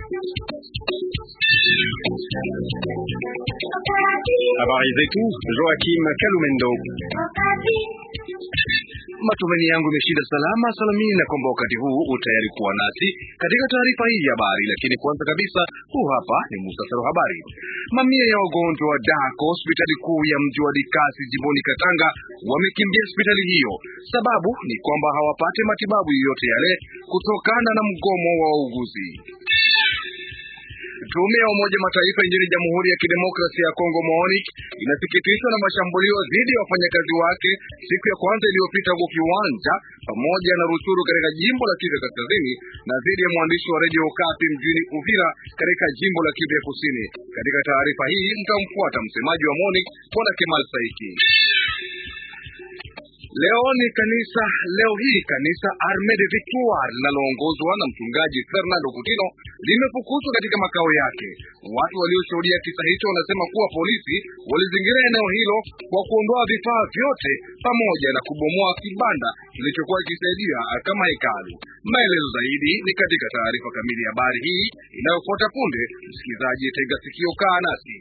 Habari zetu Joakim Kalumendo. Matumaini yangu imeshinda salama salamini, na kwamba wakati huu utayari kuwa nasi katika taarifa hii ya habari. Lakini kwanza kabisa, huu hapa ni muhtasari wa habari. Mamia ya wagonjwa wa dako hospitali kuu ya mji wa Likasi jimboni Katanga wamekimbia hospitali hiyo. Sababu ni kwamba hawapate matibabu yoyote yale kutokana na mgomo wa wauguzi. Tume ya Umoja Mataifa nchini Jamhuri ya Kidemokrasia ya Kongo MONUC inasikitishwa na mashambulio dhidi ya wafanyakazi wake siku ya kwanza iliyopita huko Kiwanja pamoja na Ruchuru katika jimbo la Kivu Kaskazini na dhidi ya mwandishi wa redio Okapi mjini Uvira katika jimbo la Kivu Kusini. Katika taarifa hii mtamfuata msemaji wa MONUC Bwana Kemal Saiki. Leo ni kanisa leo hii kanisa Arme de Victoire linaloongozwa na mchungaji Fernando Kutino limefukuzwa katika makao yake. Watu walioshuhudia kisa hicho wanasema kuwa polisi walizingira eneo hilo kwa kuondoa vifaa vyote pamoja na kubomoa kibanda kilichokuwa kikisaidia kama hekalu. Maelezo zaidi ni katika taarifa kamili ya habari hii inayofuata punde. Msikilizaji, tega sikio, kaa nasi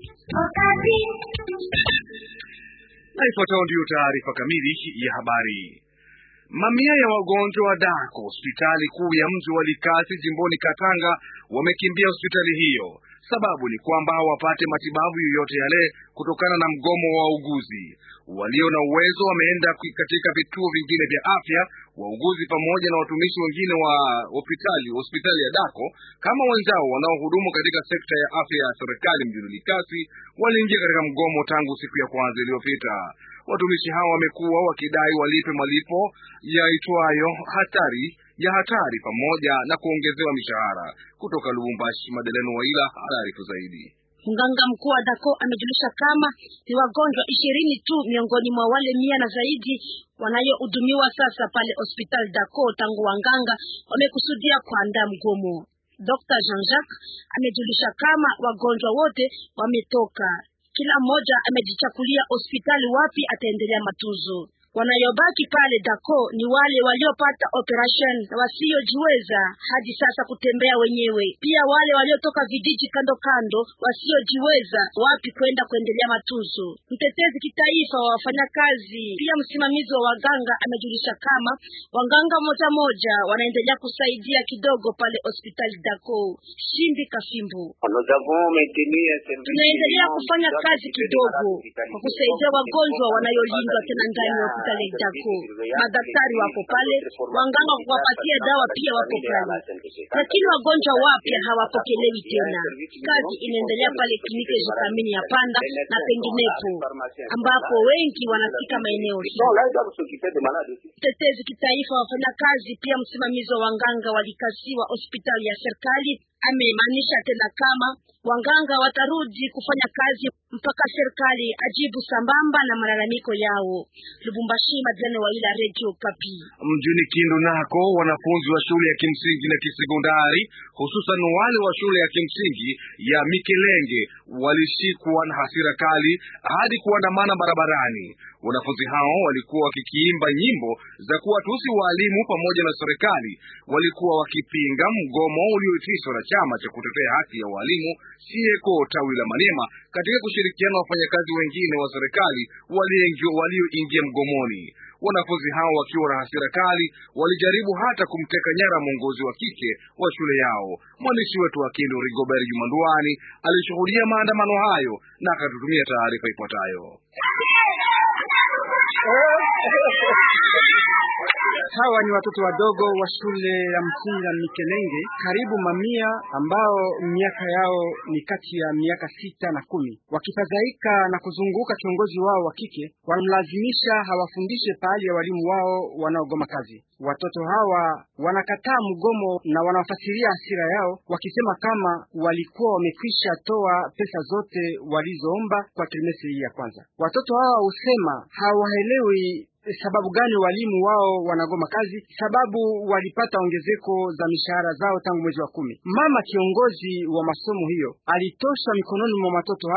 na ifuatayo ndiyo taarifa kamili ya habari. Mamia ya wagonjwa wa dako hospitali kuu ya mji wa Likasi jimboni Katanga wamekimbia hospitali hiyo. Sababu ni kwamba hawapate matibabu yoyote yale kutokana na mgomo wa wauguzi. Walio na uwezo wameenda katika vituo vingine vya afya. Wauguzi pamoja na watumishi wengine wa hospitali hospitali ya Dako kama wenzao wanaohudumu katika sekta ya afya ya serikali mjini Likasi waliingia katika mgomo tangu siku ya kwanza iliyopita. Watumishi hao wamekuwa wakidai walipe malipo yaitwayo hatari ya hatari pamoja na kuongezewa mishahara. Kutoka Lubumbashi, Madeleno Waila anaarifu zaidi. Mganga mkuu wa Dako amejulisha kama ni wagonjwa ishirini tu miongoni mwa wale mia na zaidi wanayohudumiwa sasa pale hospitali Dako tangu wanganga wamekusudia kuandaa mgomo. Dr. Jean-Jacques amejulisha kama wagonjwa wote wametoka, kila mmoja amejichakulia hospitali wapi ataendelea matunzo. Wanayobaki pale Dako ni wale waliopata operation na wasiojiweza hadi sasa kutembea wenyewe, pia wale waliotoka vijiji kando kando wasiojiweza wapi kwenda kuendelea matunzo. Mtetezi kitaifa wa wafanyakazi pia msimamizi wa waganga amejulisha kama waganga moja moja wanaendelea kusaidia kidogo pale hospitali Dako. Shimbi Kafimbu: tunaendelea kufanya kazi kidogo kwa kusaidia wagonjwa wanayolindwa tena ndani ya hospitali Dako. Madaktari wako pale, wanganga kuwapatia dawa pia wako pale, lakini wagonjwa wapya hawapokelewi tena. Kazi inaendelea pale kliniki Jikamini ya Panda na penginepo ambapo wengi wanafika maeneo hiyo. Mtetezi kitaifa wafanya kazi pia msimamizi wa wanganga walikasiwa hospitali ya serikali amemaanisha tena kama wanganga watarudi kufanya kazi mpaka serikali ajibu sambamba na malalamiko yao. Lubumbashi, Madlene wa ila Radio Kapi. Mjini Kindu nako wanafunzi wa shule ya kimsingi na kisekondari hususan wale wa shule ya kimsingi ya Mikelenge walishikwa na hasira kali hadi kuandamana barabarani. Wanafunzi hao walikuwa wakikiimba nyimbo za kuwatusi waalimu pamoja na serikali. Walikuwa wakipinga mgomo ulioitishwa na chama cha kutetea haki ya walimu Sieko tawi la Maniema katika kushirikiana na wafanyakazi wengine wa serikali walioingia mgomoni. Wanafunzi hao wakiwa na hasira kali walijaribu hata kumteka nyara mwongozi wa kike wa shule yao. Mwandishi wetu wa Kindu Rigobert Jumanduani alishuhudia maandamano hayo na akatutumia taarifa ifuatayo. Hawa ni watoto wadogo wa shule ya msingi ya Mikelenge, karibu mamia ambao miaka yao ni kati ya miaka sita na kumi, wakifadhaika na kuzunguka kiongozi wao wa kike, wanamlazimisha hawafundishe pahali ya walimu wao wanaogoma kazi. Watoto hawa wanakataa mgomo na wanafasiria hasira yao wakisema kama walikuwa wamekwisha toa pesa zote walizoomba kwa trimestri hii ya kwanza. Watoto hawa husema hawaelewi sababu gani walimu wao wanagoma kazi, sababu walipata ongezeko za mishahara zao tangu mwezi wa kumi. Mama kiongozi wa masomo hiyo alitosha mikononi mwa watoto hawa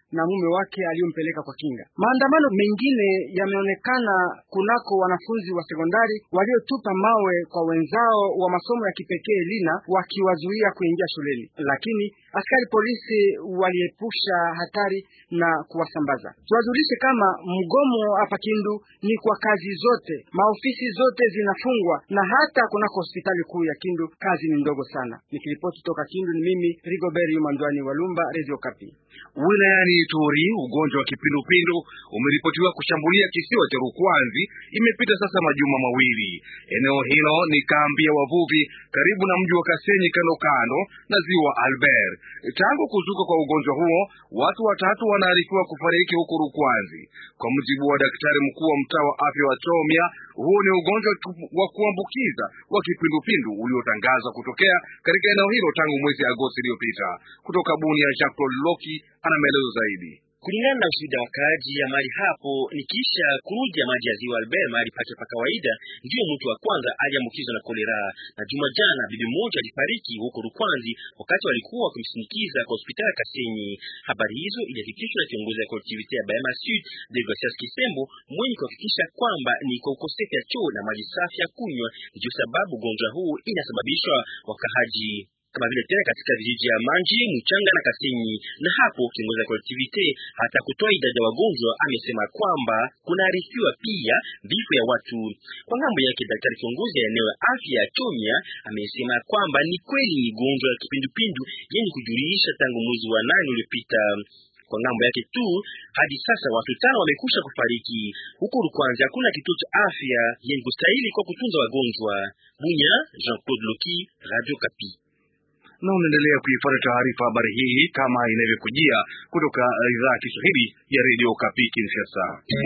na mume wake aliyompeleka kwa kinga. Maandamano mengine yameonekana kunako wanafunzi wa sekondari waliotupa mawe kwa wenzao wa masomo ya kipekee Lina, wakiwazuia kuingia shuleni, lakini askari polisi waliepusha hatari na kuwasambaza. Tuwajulishe kama mgomo hapa Kindu ni kwa kazi zote, maofisi zote zinafungwa na hata kunako hospitali kuu ya Kindu kazi ni ndogo sana. Nikiripoti toka Kindu ni mimi Rigobert Yumandwani Walumba, Radio Kapi. Wilayani Ituri, ugonjwa wa kipindupindu umeripotiwa kushambulia kisiwa cha Rukwanzi. Imepita sasa majuma mawili. Eneo hilo ni kambi ya wavuvi karibu na mji wa Kasenyi, kando kando na ziwa Albert. Tangu kuzuka kwa ugonjwa huo, watu watatu wanaarifiwa kufariki huko Rukwanzi. Kwa mujibu wa daktari mkuu wa mtaa wa afya wa Chomya, huo ni ugonjwa wa kuambukiza wa kipindupindu uliotangazwa kutokea katika eneo hilo tangu mwezi Agosti iliyopita. Kutoka Bunia, Jacques Claude Loki ana maelezo zaidi. Kulingana na ushuhuda wa kaaji ya mahali hapo, ni kisha kurudi ya maji ya ziwa Albert mahali pake pa kawaida, ndiyo mtu wa kwanza aliambukizwa na kolera. Na juma jana bibi mmoja alifariki huko Rukwanzi wakati walikuwa wakimsindikiza kwa hospitali ya Kasenyi. Habari hizo ilihakikishwa na kiongozi ya kolektivite ya Bahema Sud Deogratias Kisembo, mwenye kuhakikisha kwamba ni kwa ukosefu ya choo na maji safi ya kunywa ndio sababu ugonjwa huu inasababishwa wakahaji kama vile tena katika vijiji ya Manji, Mchanga na Kasenyi. Na hapo kiongozi wa collectivity hata kutoa idadi ya wagonjwa amesema kwamba kunaarifiwa pia vifo ya watu. Kwa ngambo yake, daktari kiongozi ya eneo ya afya ya Chomya amesema kwamba ni kweli ni gonjwa ya kipindupindu yenye kujulisha tangu mwezi wa nane uliopita. Kwa ngambo yake tu hadi sasa watu tano wamekusha kufariki huko Rukwanzi. Hakuna kituo cha afya yenye kustahili kwa kutunza wagonjwa. Bunya, Jean Claude Loki, Radio Kapi na unaendelea kuifuata taarifa habari hii kama inavyokujia kutoka idhaa ya Kiswahili ya redio Kapi Kinshasa.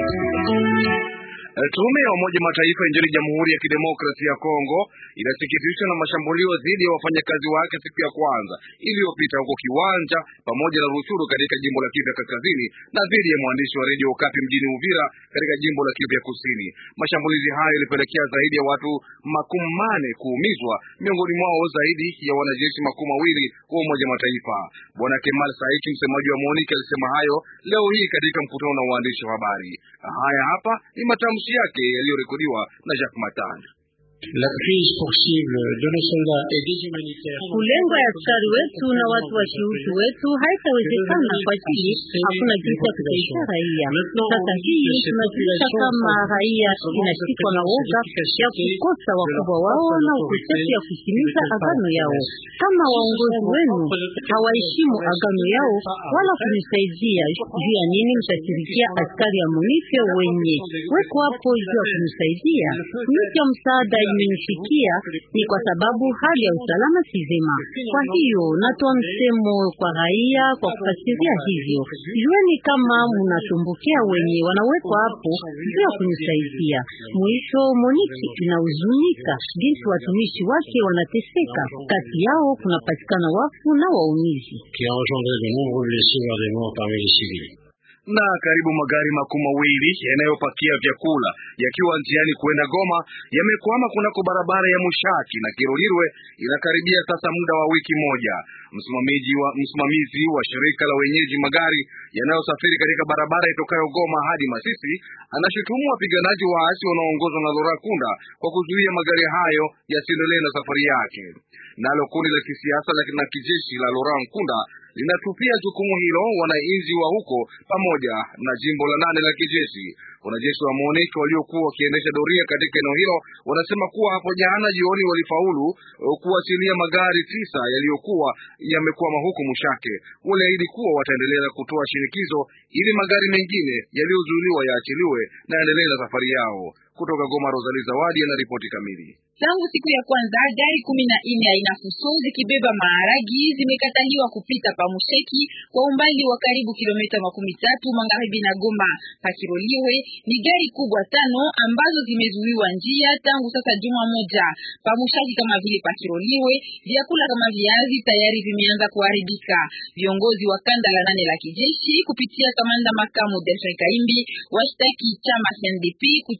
Tume ya Umoja Mataifa nchini Jamhuri ya Kidemokrasia ya Kongo inasikitishwa na mashambulio dhidi ya wafanyakazi wake siku ya kwanza iliyopita huko Kiwanja pamoja na Ruchuru katika jimbo la Kivu ya Kaskazini na dhidi ya mwandishi wa redio Kapi mjini Uvira katika jimbo la Kivu ya Kusini. Mashambulizi hayo yalipelekea zaidi ya watu makumi mane kuumizwa, miongoni mwao zaidi ya wanajeshi makumi mawili wa Umoja Mataifa. Bwana Kemal Saiki, msemaji wa MONUC, alisema hayo leo hii katika mkutano na waandishi wa habari. Haya hapa ni matamshi yake yaliyorekodiwa na Jacques Matanda. La crise possible de nos soldats et des humanitaires. Kulengo ya askari wetu na watu wa kiutu wetu haitawezekana kwa ajili hakuna jinsi ya kusaidia raia. Sasa hii tunajulisha kama raia inashikwa na woga ya kukosa wakubwa wao na ukosefu ya kutimiza agano yao. Kama waongozi wenu hawaheshimu agano yao wala kunisaidia, juu ya nini mtashirikia askari ya MONUSCO wenye weko hapo juu ya kunisaidia? Miti ya msaada imenifikia ni kwa sababu hali ya usalama si vema. Kwa hiyo natoa msemo kwa raia kwa kufasiria hivyo, jueni kama mnasumbukia wenye wanawekwa hapo juu ya kunisaidia. Mwisho, Moniki inahuzunika jinsi watumishi wake wanateseka, kati yao kunapatikana wafu na waumizi qui a engendré de nombreux blessés et des morts parmi les civils. na karibu magari makumi mawili yanayopakia vyakula yakiwa njiani kwenda Goma yamekwama kunako barabara ya Mushaki na Kirolirwe. Inakaribia sasa muda wa wiki moja. Msimamizi wa, msimamizi wa shirika la wenyeji magari yanayosafiri katika barabara itokayo Goma hadi Masisi anashutumu wapiganaji waasi wanaoongozwa na Lora Kunda kwa kuzuia magari hayo yasiendelee na safari yake. Nalo kundi la kisiasa na kijeshi la Lora Nkunda linatupia jukumu hilo wananchi wa huko pamoja na jimbo la nane la kijeshi. Wanajeshi wa MONUC waliokuwa wakiendesha doria katika eneo hilo wanasema kuwa hapo jana jioni walifaulu kuachilia magari tisa yaliyokuwa yamekwama huko Mushake. Waliahidi kuwa wataendelea kutoa shinikizo ili magari mengine yaliyozuiliwa yaachiliwe na yaendelee na safari yao. Kutoka Goma, Rosalie Zawadi ana ripoti kamili. Tangu siku ya kwanza gari kumi na nne aina fuso zikibeba maharagi zimekataliwa kupita pa Musheki kwa umbali wa karibu kilomita makumi tatu magharibi na Goma. Pakiroliwe ni gari kubwa tano ambazo zimezuiwa njia tangu sasa juma moja. Pa Mushaki kama vile Pakiroliwe, vyakula kama viazi tayari vimeanza kuharibika. Viongozi wa kanda la nane la kijeshi kupitia kamanda makamu Delphin Kaimbi washtaki chama CNDP kutaka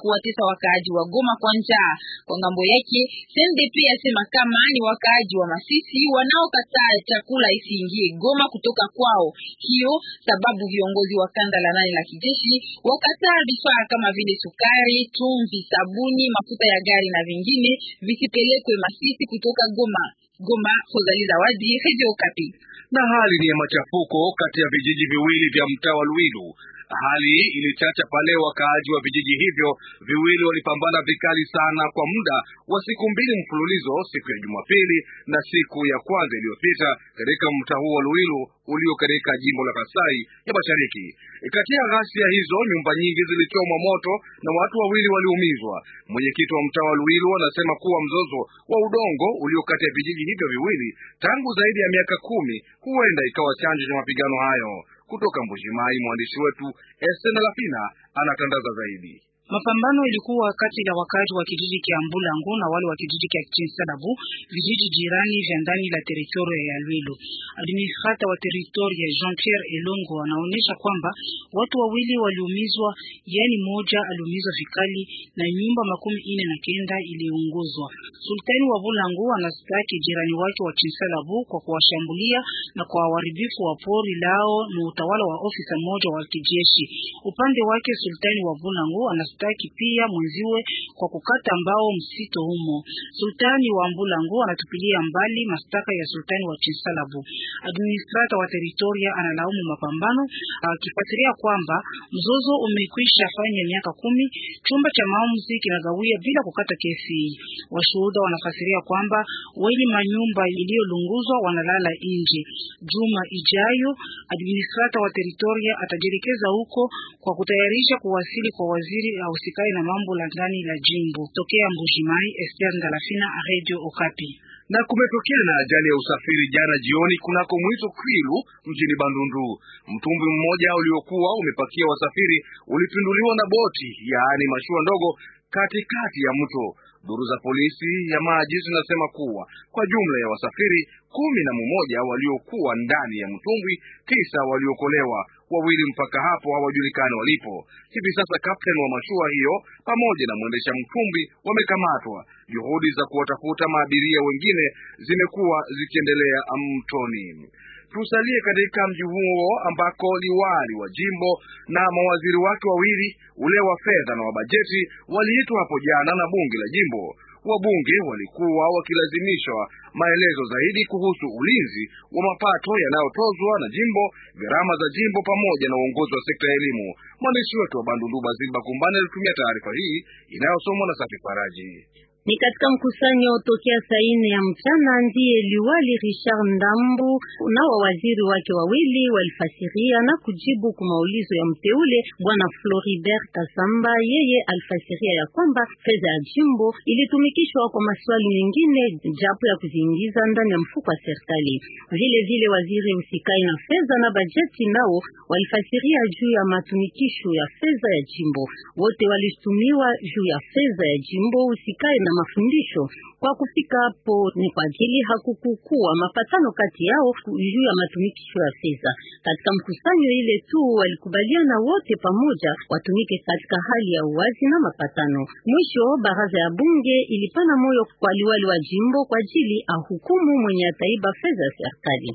kuwatesa wakaaji wa Goma kwa njaa. Kwa ngambo yake, CNDP yasema kama ni wakaaji wa Masisi wanaokataa chakula isiingie Goma kutoka kwao. Hiyo sababu viongozi wa kanda la nane la kijeshi wakataa vifaa kama vile sukari, chumvi, sabuni, mafuta ya gari na vingine visipelekwe Masisi kutoka Goma. Goma, Rozali Zawadi, Radio Okapi. Na hali ni ya machafuko kati ya vijiji viwili vya mtaa wa Lwilu. Hali hii ilichacha pale wakaaji wa vijiji hivyo viwili walipambana vikali sana kwa muda wa siku mbili mfululizo, siku ya Jumapili na siku ya kwanza iliyopita katika mtaa huo wa Luilu ulio katika jimbo la Kasai ya Mashariki. Kati ya ghasia hizo, nyumba nyingi zilichomwa moto na watu wawili waliumizwa. Mwenyekiti wa mtaa wa Luilu anasema kuwa mzozo wa udongo ulio kati ya vijiji hivyo viwili tangu zaidi ya miaka kumi huenda ikawa chanzo cha mapigano hayo. Kutoka Mbujimai, mwandishi wetu Estena Lafina anatangaza zaidi. Mapambano ilikuwa kati ya wakazi wa kijiji kia Mbulangu na wale wa kijiji kia Chinsadabu, vijiji jirani vya ndani la teritoria ya Lwilu. Administrata wa teritoria Jean-Pierre Elongo anaonyesha kwamba watu wawili waliumizwa, yani moja aliumizwa vikali na nyumba makumi ine na kenda iliunguzwa. Sultani wa Bulangu anastaki jirani wake wa Chinsadabu kwa kuwashambulia na kwa uharibifu wa pori lao na utawala wa ofisa mmoja wa kijeshi. Upande wake Sultani wa Bulangu anastaki pia mwenziwe kwa kukata mbao msito humo. Sultani wa Mbulangu anatupilia mbali mastaka ya sultani wa Chinsalabu. Administrata wa teritoria analaumu mapambano akifuatilia kwamba mzozo umekwisha fanya miaka kumi. Chumba cha maamuzi kinagawia bila kukata kesi hii. Washuhuda wanafasiria kwamba wenye manyumba iliyolunguzwa wanalala nje. Juma ijayo administrata wa teritoria atajielekeza huko kwa kutayarisha kuwasili kwa waziri ahusikaye na mambo la ndani la jimbo. Tokea Mbujimai, Esther Ndalafina, Radio Okapi. Na kumetokea na ajali ya usafiri jana jioni kunako Mwizo Kwilu mjini Bandundu. Mtumbwi mmoja uliokuwa umepakia wasafiri ulipinduliwa na boti, yaani mashua ndogo katikati ya mto. Duru za polisi ya maji zinasema kuwa kwa jumla ya wasafiri kumi na mmoja waliokuwa ndani ya mtumbwi, tisa waliokolewa, wawili mpaka hapo hawajulikani walipo. Hivi sasa kapteni wa mashua hiyo pamoja na mwendesha mtumbwi wamekamatwa. Juhudi za kuwatafuta maabiria wengine zimekuwa zikiendelea mtoni. Tusalie katika mji huo ambako liwali wa jimbo na mawaziri wake wawili, ule wa fedha na wa bajeti, waliitwa hapo jana na bunge la jimbo. Wabunge walikuwa wakilazimishwa maelezo zaidi kuhusu ulinzi wa mapato yanayotozwa na jimbo, gharama za jimbo, pamoja na uongozi wa sekta ya elimu. Mwandishi wetu wa Bandundu Baziba Kumbani alitumia taarifa hii inayosomwa na Safi Faraji. Ni katika mkusanyo tokea saa ine ya mchana ndiye liwali Richard Ndambu na wawaziri wake wawili walifasiria na kujibu kwa maulizo ya mteule bwana Floribert Kasamba. Yeye alifasiria ya kwamba fedha ya jimbo ilitumikishwa kwa maswali mengine japo ya kuziingiza ndani ya mfuko wa serikali. Vile vile waziri usikai na fedha na bajeti nao walifasiria juu ya matumikisho ya fedha ya jimbo. Wote walishtumiwa juu ya fedha ya jimbo usikai na mafundisho. Kwa kufika hapo ni kwa ajili hakukukuwa mapatano kati yao juu ya matumikisho ya fedha. Katika mkusanyo ile tu walikubaliana wote pamoja watumike katika hali ya uwazi na mapatano. Mwisho baraza ya bunge ilipana moyo kwa liwali wa jimbo kwa ajili ahukumu mwenye ataiba fedha ya serikali.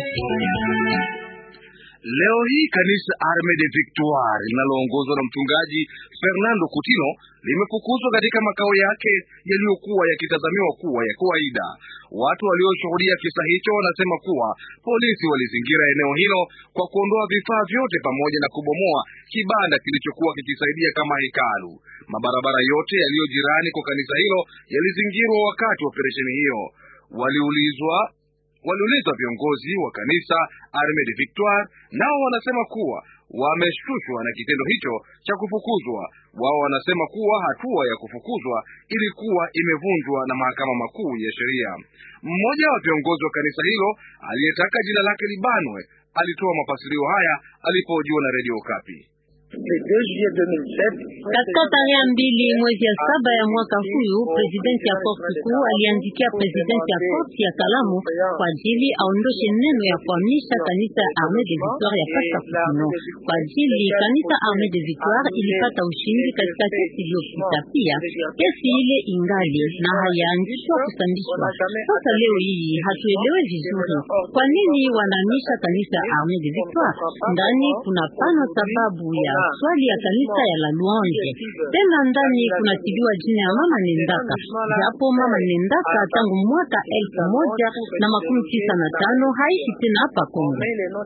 Leo hii kanisa Arme de Victoire linaloongozwa na mchungaji Fernando Coutinho limefukuzwa katika makao yake yaliyokuwa yakitazamiwa kuwa ya kawaida. Watu walioshuhudia kisa hicho wanasema kuwa polisi walizingira eneo hilo kwa kuondoa vifaa vyote pamoja na kubomoa kibanda kilichokuwa kikisaidia kama hekalu. Mabarabara yote yaliyo jirani kwa kanisa hilo yalizingirwa wakati wa operesheni hiyo. Waliulizwa waliulizwa viongozi wa kanisa Arme de Victoire, nao wanasema kuwa wameshtushwa na kitendo hicho cha kufukuzwa. Wao wanasema kuwa hatua ya kufukuzwa ilikuwa imevunjwa na mahakama makuu ya sheria. Mmoja wa viongozi wa kanisa hilo aliyetaka jina lake libanwe alitoa mafasirio haya alipohojiwa na redio Kapi. Katika tarehe mbili mwezi ya saba ya mwaka huyu, presidenti ya korti kuu aliandikia presidenti ya korti ya Kalamu kwa ajili aondoshe neno ya kuhamisha kanisa ya Armee de Victoire ya Pasta Kusino. Kwa ajili kanisa Armee de Victoire ilipata ushindi katika kesi iliyopita. Pia kesi ile ingali na hayaanzishwa kusambishwa. Sasa leo hii hatuelewe vizuri kwa nini wanahamisha kanisa ya Armee de Victoire. Ndani kuna pana sababu ya swali ya kanisa ya la Louange. Tena ndani kunatiliwa jina ya mama Nendaka, japo mama Nendaka tangu mwaka elfu moja na makumi tisa na tano haishi tena hapa Kongo.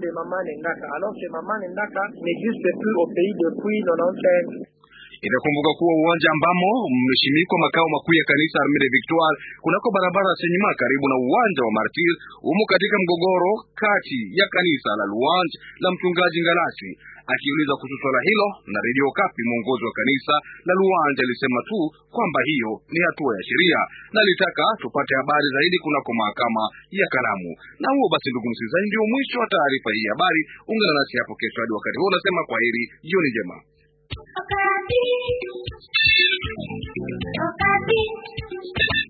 Itakumbuka kuwa uwanja ambamo mmeshimikwa makao makuu ya kanisa Armee de Victoire kunako barabara ya Senyima karibu na uwanja wa Martir umo katika mgogoro kati ya kanisa la Louange la mchungaji Ngalasi. Akiuliza kuhusu swala hilo na redio Kapi, mwongozi wa kanisa la Louange alisema tu kwamba hiyo ni hatua ya sheria na alitaka tupate habari zaidi kunako mahakama ya Kalamu. Na huo basi, ndugu msikilizaji, ndio mwisho wa taarifa hii habari. Ungana nasi hapo kesho hadi wakati huo, unasema kwa heri, jioni njema. Okapi. Okapi.